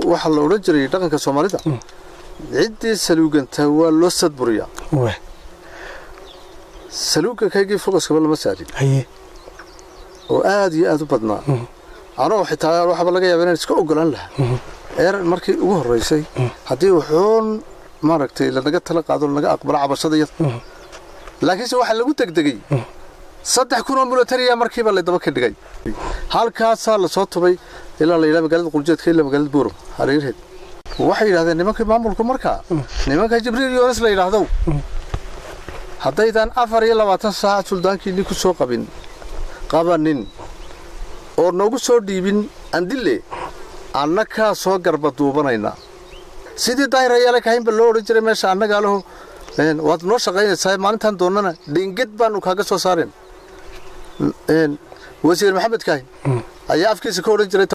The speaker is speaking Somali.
waxaa la odhan jiray dhaqanka soomaalida ciddii saluugantaa waa loo sadburiyaa waa saluugankaygii fogaskaba lama saarin haye oo aad iyo aad u badnaa anoo xitaa waxaaba laga yaaba inaan iska ogolaan lahaa eer markii ugu horraysay haddii wuxuun maaragtay lanaga tala qaado lanaga aqbalo cabashada yada laakiinse waxaa lagu degdegay saddex kun oo militariya markiiba laydaba ka dhigay halkaasaa lasoo tubay ilaa la yidhaha magaalada quljeedka ilaa magaalada buuram hareerheed waxay yidhahdeen nimankii maamulku markaa nimanka jibriil yoonis la yidhaahdow haddaydaan afar iyo labaatan saaca suldaankiinni ku soo qabin qabanin oo noogu soo dhiibin andille annakaa soo garba duubanaynaa sidii daahir ayaala kahaynba loo odhan jiray meesha annagaa laho een, waad noo shaqaynaysaa maalintan doonnana dhinged baanu kaaga soo saareen Een, wasiir maxamed kaahin ayaa afkiisa ka odhan jiray